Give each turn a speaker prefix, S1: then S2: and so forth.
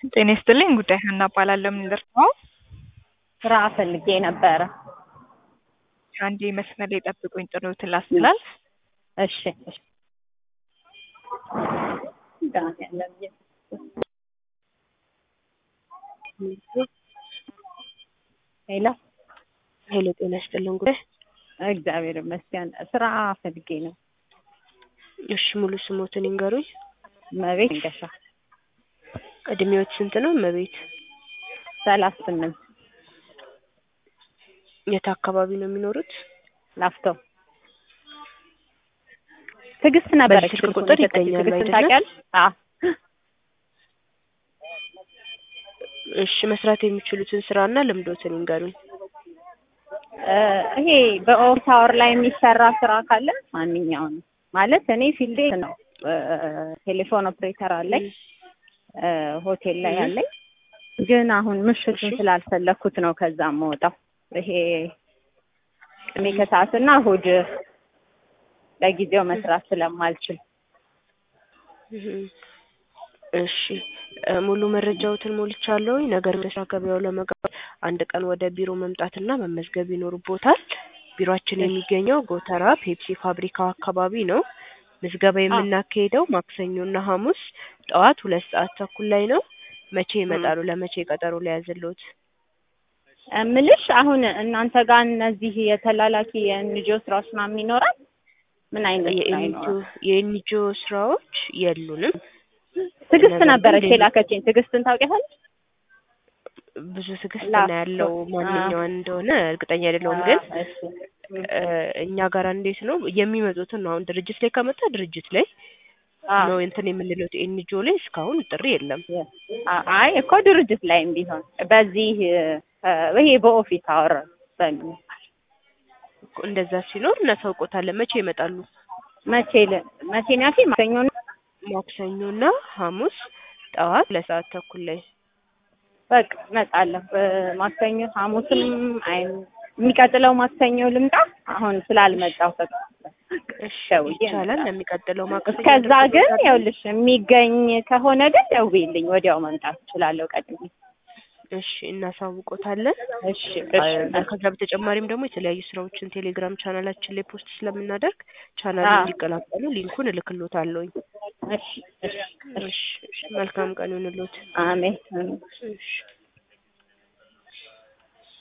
S1: ጤና ይስጥልኝ ጉዳይ ሀና እባላለሁ። ምን ልርዳው?
S2: ስራ ፈልጌ ነበረ።
S1: አንዴ መስመር ላይ ጠብቁኝ፣ ጥሪዎትን ላስተላልፍ።
S2: እሺ እሺ። ዳን ያለም ሄሎ
S3: ሄሎ፣ ጤና ይስጥልን ጉዳይ።
S2: እግዚአብሔር ይመስገን። ስራ ፈልጌ ነው።
S3: እሺ፣ ሙሉ ስሞትን ይንገሩኝ።
S2: መቤት እንገሻ
S3: እድሜዎት ስንት ነው እመቤት?
S2: ሰላሳ ስምንት
S3: የት አካባቢ ነው የሚኖሩት?
S2: ላፍቶ ትዕግስት ነበረች።
S3: በዚህ ስልክ ቁጥር ይገኛሉ
S2: ትዕግስትን
S3: አይደለ?
S2: ታውቂያለሽ? አዎ
S3: እሺ፣ መስራት የሚችሉትን ስራና ልምዶትን ይንገሩኝ።
S2: እ ይሄ በኦፊስ አወር ላይ የሚሰራ ስራ ካለ ማንኛውም ማለት እኔ ፊልዴ ነው። እ ቴሌፎን ኦፕሬተር አለኝ እ ሆቴል ላይ
S3: እህ።
S2: አለኝ። ግን አሁን ምሽቱን
S3: እሺ።
S2: ስላልፈለኩት ነው ከዛ የምወጣው። ይሄ ቅዳሜ ከሰዓትና እሑድ ለጊዜው መስራት ስለማልችል
S3: እህ። እሺ እ ሙሉ መረጃዎትን ሞልቻለሁኝ። ነገር ግን ስራ ገበያው ለመግባት አንድ ቀን ወደ ቢሮ መምጣትና መመዝገብ ይኖርቦታል። ቢሮአችን የሚገኘው ጎተራ ፔፕሲ ፋብሪካው አካባቢ ነው። ምዝገባ የምናካሄደው ማክሰኞና ሐሙስ ጠዋት ሁለት ሰዓት ተኩል ላይ ነው። መቼ ይመጣሉ? ለመቼ ቀጠሮ ሊያዝልዎት?
S2: እምልሽ አሁን እናንተ ጋር እነዚህ የተላላኪ የኤንጂኦ ስራዎች ምናምን ይኖራል? ምን አይነት ስራ
S3: የኤንጂኦ
S2: ይኖራል?
S3: የኤንጂኦ ስራዎች የሉንም።
S2: ትዕግስት
S3: ነገር ግን
S2: ነበረች
S3: ሌሎች-
S2: የላከችኝ። ትዕግስትን ታውቂያታለሽ?
S3: ብዙ ትዕግስት
S2: ላፕቶፕ።
S3: ነው ያለው። ማንኛዋን እንደሆነ እርግጠኛ አይደለሁም ግን
S2: አዎ፣ እሺ።
S3: እ እኛ ጋር እንዴት ነው የሚመጡትን ነው አሁን ድርጅት ላይ ከመጣ ድርጅት ላይ
S2: አዎ።
S3: ነው እንትን የምንለው ኤንጂኦ ላይ እስካሁን ጥሪ የለም።
S2: አ- አይ እኮ ድርጅት ላይም ቢሆን በዚህ እ ይሄ በኦፊስ አወር በሚል
S3: እኮ እንደዛ ሲኖር እናሳውቆታለን። መቼ ይመጣሉ?
S2: መቼ ል- መቼ ነው ያልሽኝ? ማክሰኞ ነው?
S3: ማክሰኞና ሐሙስ ጠዋት ለሰዓት ተኩል ላይ
S2: በቃ እመጣለሁ። እ ማክሰኞ ሐሙስም አይ የሚቀጥለው ማክሰኞ ልምጣ። አሁን ስላልመጣሁ በቃ
S3: እሺ
S2: ደውዬ
S3: ይቻላል።
S2: እመጣለሁ።
S3: ለሚቀጥለው ማክሰኞ
S2: እስከዛ ግን
S3: ልትመጣ-
S2: ይኸውልሽ የሚገኝ ከሆነ ግን ደውዪልኝ፣ ወዲያው መምጣት እችላለሁ ቀድሜ።
S3: እሺ እናሳውቆታለን።
S2: እሺ
S3: አ-
S2: እሺ
S3: ከዛ በተጨማሪም ደግሞ የተለያዩ ስራዎችን ቴሌግራም ቻናላችን ላይ ፖስት ስለምናደርግ ቻናሉ
S2: አዎ።
S3: እንዲቀላቀሉ ሊንኩን እልክሎታለሁኝ።
S2: እሺ እሺ እሺ
S3: እሺ እሺ፣ መልካም ቀን ይሁንልዎት።
S2: አሜን።
S3: እሺ